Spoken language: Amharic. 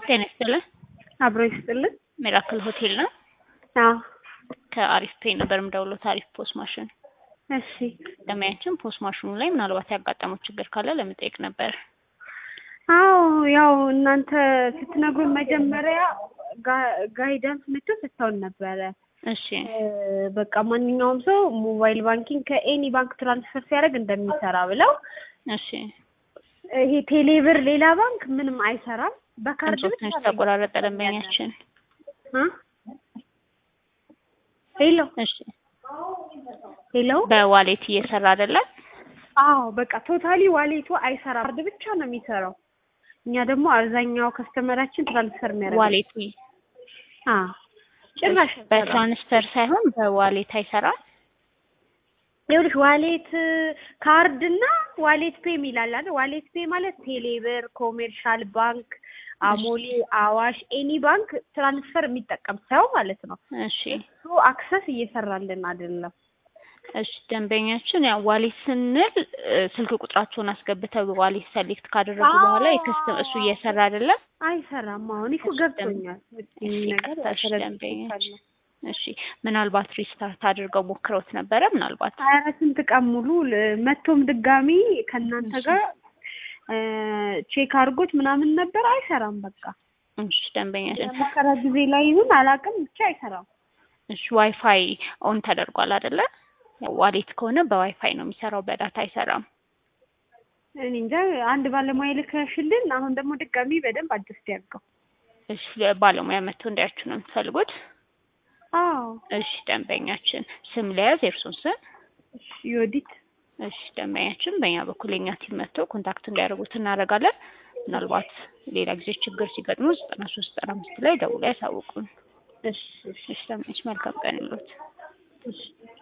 ጤና ይስጥልን። አብሮ ይስጥልን። ሚራክል ሆቴል ነው። አዎ ከአሪፍ ፔይ ነበር የምደውለው። ታሪፍ ፖስ ማሽን እሺ ደንበኛችን ፖስ ማሽኑ ላይ ምናልባት ያጋጠመው ችግር ካለ ለመጠየቅ ነበር። አዎ ያው እናንተ ስትነግሩን መጀመሪያ ጋ- ጋይዳንስ መጥቶ ሰጥተውን ነበረ። እሺ እ፣ በቃ ማንኛውም ሰው ሞባይል ባንኪንግ ከኤኒ ባንክ ትራንስፈር ሲያደርግ እንደሚሰራ ብለው እሺ ይሄ ቴሌብር ሌላ ባንክ ምንም አይሰራም። በካርድ ድምፆ ብቻ ትንሽ ነው ተቆራረጠ። ደንበኛችን እ? ሄሎ እሺ ሄሎ በዋሌት እየሰራ አይደለም። አዎ በቃ ቶታሊ ዋሌቱ አይሰራም። ካርድ ብቻ ነው የሚሰራው። እኛ ደግሞ አብዛኛው ከስተመራችን ትራንስፈር የሚያደርግ ዋሌቱ አዎ ጭራሽ አይሰራም። በትራንስፈር ሳይሆን በዋሌት አይሰራም። ይኸውልሽ ዋሌት ካርድ እና ዋሌት ፔ የሚላል አይደል? ዋሌት ፔ ማለት ቴሌብር፣ ኮሜርሻል ባንክ፣ አሞሌ፣ አዋሽ፣ ኤኒ ባንክ ትራንስፈር የሚጠቀም ሰው ማለት ነው። እሺ እሱ አክሰስ እየሰራልን አይደለም። እሺ ደንበኛችን ያው ዋሌት ስንል እ፣ ስልክ ቁጥራቸውን አስገብተው ዋሌት ሰሌክት ካደረጉ በኋላ የከስተ እሱ እየሰራ አይደለም። አይሰራም። አሁን እኮ ገብቶኛል። እሺ ነገር ቀጥታ እሺ ተረድቼሻለሁ። ደንበኛችን እሺ ምናልባት ሪስታርት አድርገው ሞክረውት ነበረ ምናልባት ኧረ ስንት ቀን ሙሉ ል- መቶም ድጋሚ ከእናንተ እሺ። ጋር ቼክ አድርጎት ምናምን ነበር። አይሰራም። በቃ እሺ ደንበኛችን የሙከራ ጊዜ ላይ ይሁን አላውቅም፣ ብቻ አይሰራም። እሺ ዋይፋይ ኦን ተደርጓል አይደለ? ያው ዋሌት ከሆነ በዋይፋይ ነው የሚሰራው፣ በዳታ አይሰራም። እኔ እንጃ አንድ ባለሙያ ልከሽልን፣ አሁን ደግሞ ድጋሚ በደንብ አድስት ያድርገው። እሺ ባለሙያ መጥቶ እንዲያችሁ ነው የምትፈልጉት? አዎ እሺ ደንበኛችን ስም ለያዝ የእርሱን ስም። እሺ፣ ዮዲት እሺ ደንበኛችን በእኛ በኩል የኛ ቲም መጥቶ ኮንታክት እንዲያደርጉት እናደርጋለን። ምናልባት ሌላ ጊዜ ችግር ሲገጥሙ ዘጠና ሶስት ዘጠና አምስት ላይ ደውለው ያሳውቁን። እሺ፣ እሺ፣ እሺ ደንበኛችን መልካም ቀን ይሉት። እሺ